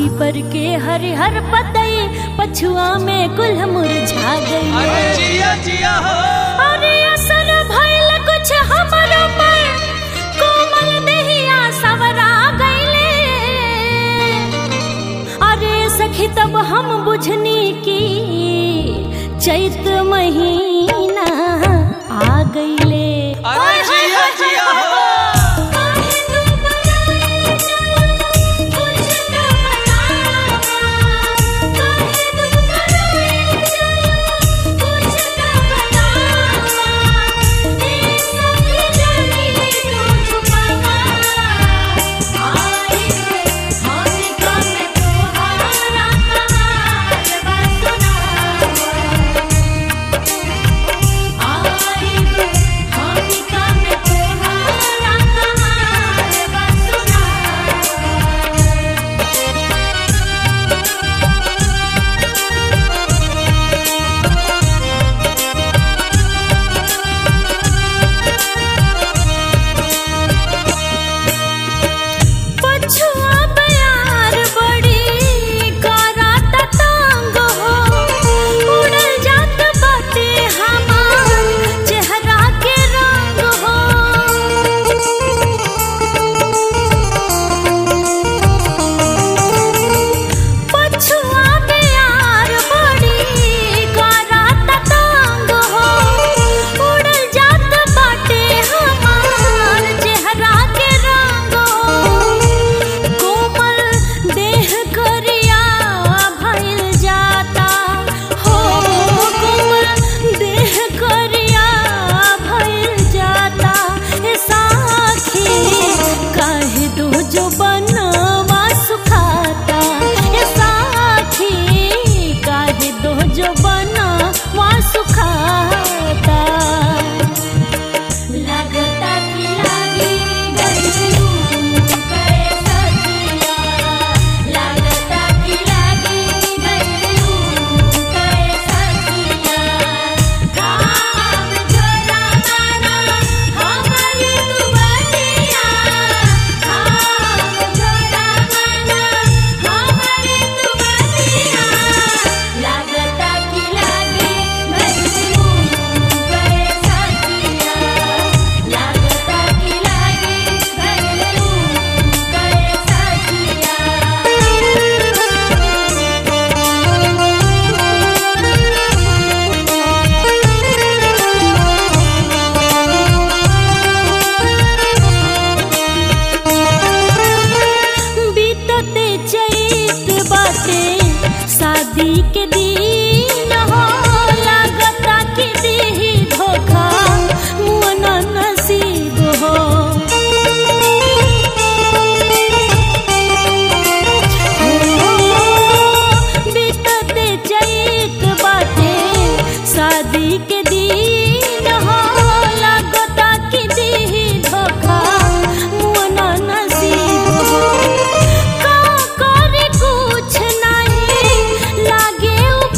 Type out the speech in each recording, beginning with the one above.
पीपर के हरिहर पतई पछुआ में गुल मुरझा गई अरे जिया जिया हो अरे असर भइल कुछ हमरो पर कोमल देहिया सवरा गइले अरे सखी तब हम बुझनी की चैत महीना आ गइले अरे जिया जिया हो पछुआ प्यार बड़ी करात तांग हो उड़ल जात बाटे हमार चेहरा के रंग हो पछुआ प्यार बड़ी करात तांग हो उड़ल जात बाटे हमार चेहरा के रंग हो कोमल देह करिया भइल जाता हो कोमल देह करिया भइल जाता ए साखी काहे दो जो बनवा सुखाता ए साखी काहे दो जो बनवा सुखाता लगता कि लागी गइलू करे सखिया लगता कि लागी गइलू करे सखिया काम छोड़ा माना हमारी दुबतिया काम छोड़ा माना हमारी दुबतिया लगता कि लागी गइलू करे सखिया लगता कि लागी गइलू करे सखिया बीतते चैत बाटे शादी के दिन हो लागता कि दीही धोखा मुअना नसीब हो बीतते चैत बाटे शादी के दिन हो लागता कि दीही धोखा मुअना नसीब हो का करे कुछ नहीं लागे उ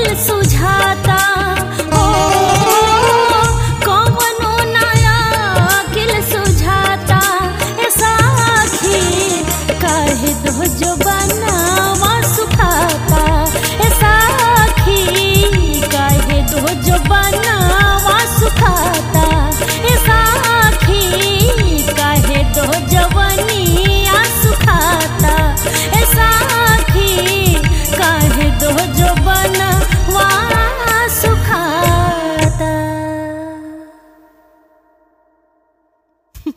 दिल सुझाता